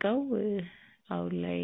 ተመርቀው አሁን ላይ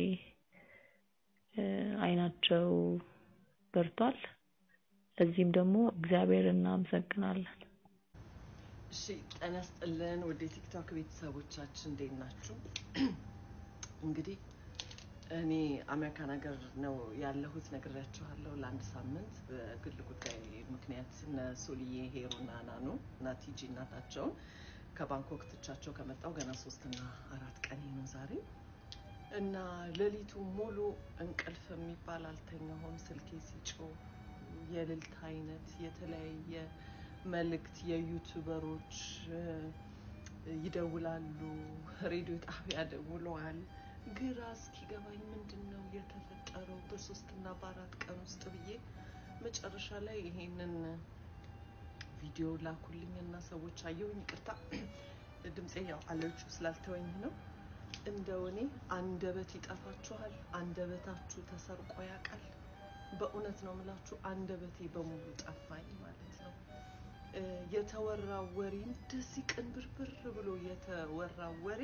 አይናቸው በርቷል። ለዚህም ደግሞ እግዚአብሔርን እናመሰግናለን። እሺ ጤና ይስጥልን ወደ ቲክቶክ ቤተሰቦቻችን እንዴት ናችሁ? እንግዲህ እኔ አሜሪካን ሀገር ነው ያለሁት ነግሬያችኋለሁ። ለአንድ ሳምንት በግል ጉዳይ ምክንያት እነ ሶልዬ ሄሩና ናኑ እና ቲጂ እናታቸውን ከባንኮክ ትቻቸው ከመጣው ገና ሶስትና አራት ቀን ነው ዛሬ እና ሌሊቱ ሙሉ እንቅልፍ የሚባል አልተኛሁም። ስልኬ ሲጮህ የእልልታ አይነት የተለያየ መልእክት የዩቱበሮች ይደውላሉ፣ ሬዲዮ ጣቢያ ደውለዋል። ግራ እስኪገባኝ ምንድን ነው የተፈጠረው በሶስትና በአራት ቀን ውስጥ ብዬ መጨረሻ ላይ ይሄንን ቪዲዮ ላኩልኝና ሰዎች አየሁኝ። ይቅርታ ድምፄ ያው አለርጂው ስላልተወኝ ነው። እንደው እኔ አንደበት ይጠፋችኋል። አንደበታችሁ ተሰርቆ ያውቃል። በእውነት ነው የምላችሁ፣ አንደበቴ በሙሉ ጠፋኝ ማለት ነው። የተወራ ወሬ እንደዚህ ቅንብርብር ብሎ የተወራ ወሬ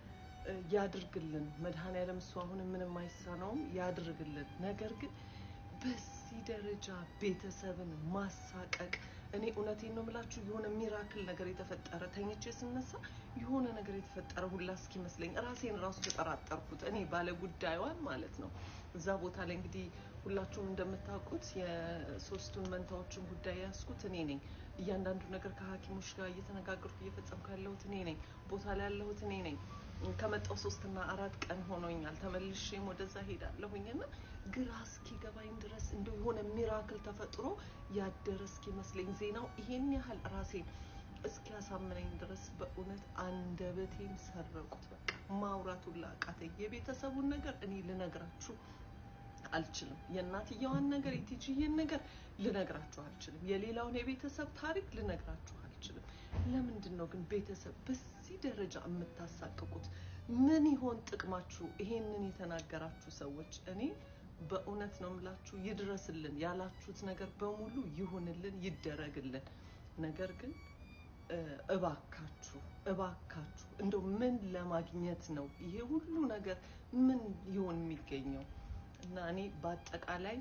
ያድርግልን መድኃኔዓለም። እሱ አሁንም ምንም አይሳነውም፣ ያድርግልን። ነገር ግን በዚህ ደረጃ ቤተሰብን ማሳቀቅ እኔ እውነቴን ነው የምላችሁ የሆነ ሚራክል ነገር የተፈጠረ ተኝቼ ስነሳ የሆነ ነገር የተፈጠረ ሁላ እስኪመስለኝ ራሴን ራሱ ተጠራጠርኩት። እኔ ባለ ጉዳዩን ማለት ነው። እዛ ቦታ ላይ እንግዲህ ሁላችሁም እንደምታውቁት የሶስቱን መንታዎችን ጉዳይ ያዝኩት እኔ ነኝ። እያንዳንዱ ነገር ከሐኪሞች ጋር እየተነጋገርኩ እየፈጸምኩ ያለሁት እኔ ነኝ። ቦታ ላይ ያለሁት እኔ ነኝ። ከመጣው ሶስትና አራት ቀን ሆኖኛል። ተመልሼም ወደዛ ሄዳለሁኝና ግራ እስኪገባኝ ድረስ እንደው የሆነ ሚራክል ተፈጥሮ ያደረ እስኪመስለኝ ዜናው ይሄን ያህል ራሴን እስኪያሳምነኝ ድረስ በእውነት አንደበቴን ሰረቁት። በቃ ማውራቱን ላቃተኝ። የቤተሰቡን ነገር እኔ ልነግራችሁ አልችልም። የእናትየዋን ነገር የቲጂዬን ነገር ልነግራችሁ አልችልም። የሌላውን የቤተሰብ ታሪክ ልነግራችሁ አልችልም። ለምንድን ነው ግን ቤተሰብ በዚህ ደረጃ የምታሳቅቁት? ምን ይሆን ጥቅማችሁ? ይሄንን የተናገራችሁ ሰዎች እኔ በእውነት ነው የምላችሁ፣ ይድረስልን ያላችሁት ነገር በሙሉ ይሁንልን፣ ይደረግልን። ነገር ግን እባካችሁ እባካችሁ እንደው ምን ለማግኘት ነው ይሄ ሁሉ ነገር ምን ይሆን የሚገኘው? እና እኔ በአጠቃላይ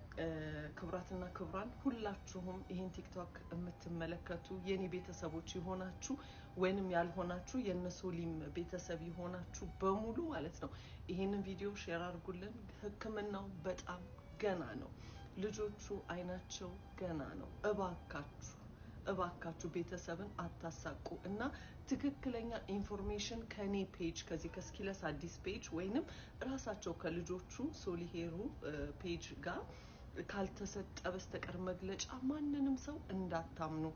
ክቡራትና ክቡራን ሁላችሁም ይህን ቲክቶክ የምትመለከቱ የኔ ቤተሰቦች የሆናችሁ ወይንም ያልሆናችሁ የነሶሊም ቤተሰብ የሆናችሁ በሙሉ ማለት ነው ይህንን ቪዲዮ ሼር አድርጉልን። ሕክምናው በጣም ገና ነው። ልጆቹ አይናቸው ገና ነው። እባካችሁ እባካችሁ ቤተሰብን አታሳቁ እና ትክክለኛ ኢንፎርሜሽን ከኔ ፔጅ ከዚህ ከስኪለስ አዲስ ፔጅ ወይንም ራሳቸው ከልጆቹ ሶሊሄሩ ፔጅ ጋር ካልተሰጠ በስተቀር መግለጫ ማንንም ሰው እንዳታምኑ።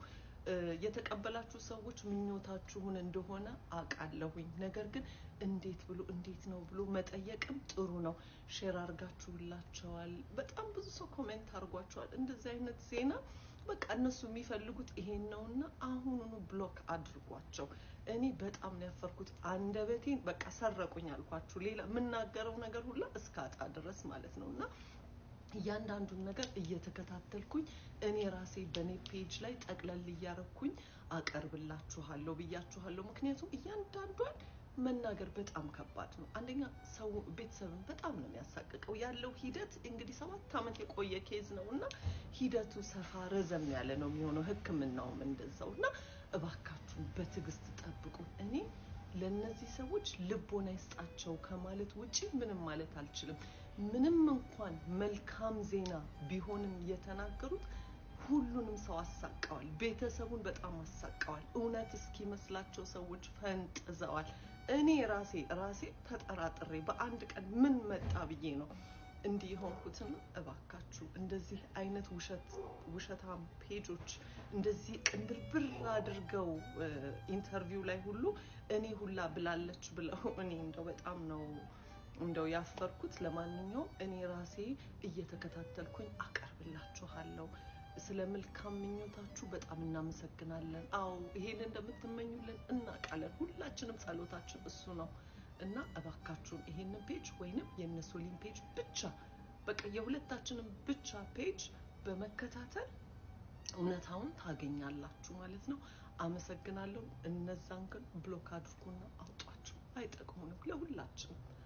የተቀበላችሁ ሰዎች ምኞታችሁን እንደሆነ አውቃለሁኝ። ነገር ግን እንዴት ብሎ እንዴት ነው ብሎ መጠየቅም ጥሩ ነው። ሼር አድርጋችሁላቸዋል። በጣም ብዙ ሰው ኮሜንት አድርጓቸዋል። እንደዚህ አይነት ዜና በቃ እነሱ የሚፈልጉት ይሄን ነውና አሁኑኑ ብሎክ አድርጓቸው። እኔ በጣም ነው ያፈርኩት። አንደበቴን በቃ ሰረቁኝ አልኳችሁ። ሌላ የምናገረው ነገር ሁላ እስካጣ ድረስ ማለት ነው እና እያንዳንዱን ነገር እየተከታተልኩኝ እኔ ራሴ በእኔ ፔጅ ላይ ጠቅለል እያረኩኝ አቀርብላችኋለሁ ብያችኋለሁ። ምክንያቱም እያንዳንዷን መናገር በጣም ከባድ ነው። አንደኛ ሰው ቤተሰብን በጣም ነው የሚያሳቅቀው። ያለው ሂደት እንግዲህ ሰባት ዓመት የቆየ ኬዝ ነው እና ሂደቱ ሰፋ ረዘም ያለ ነው የሚሆነው። ሕክምናውም እንደዛው እና እባካችሁን በትዕግስት ጠብቁ። እኔ ለእነዚህ ሰዎች ልቦና ይስጣቸው ከማለት ውጪ ምንም ማለት አልችልም። ምንም እንኳን መልካም ዜና ቢሆንም የተናገሩት ሁሉንም ሰው አሳቀዋል። ቤተሰቡን በጣም አሳቀዋል። እውነት እስኪመስላቸው ሰዎች ፈንጥዘዋል። እኔ ራሴ ራሴ ተጠራጥሬ በአንድ ቀን ምን መጣ ብዬ ነው እንዲህ የሆንኩትና እባካችሁ እንደዚህ አይነት ውሸት ውሸታም ፔጆች እንደዚህ ቅንብርብር አድርገው ኢንተርቪው ላይ ሁሉ እኔ ሁላ ብላለች ብለው እኔ እንደው በጣም ነው እንደው ያፈርኩት። ለማንኛውም እኔ ራሴ እየተከታተልኩኝ አቀርብላችኋለሁ። ስለ መልካም ምኞታችሁ በጣም እናመሰግናለን። አዎ ይሄን እንደምትመኙልን እናውቃለን። ሁላችንም ጸሎታችን እሱ ነው እና እባካችሁን ይሄንን ፔጅ ወይንም የነሶሊን ፔጅ ብቻ በቃ የሁለታችንም ብቻ ፔጅ በመከታተል እውነታውን ታገኛላችሁ ማለት ነው። አመሰግናለሁ። እነዛን ግን ብሎክ አድርጉና አውጧቸው። አይጠቅሙንም ለሁላችንም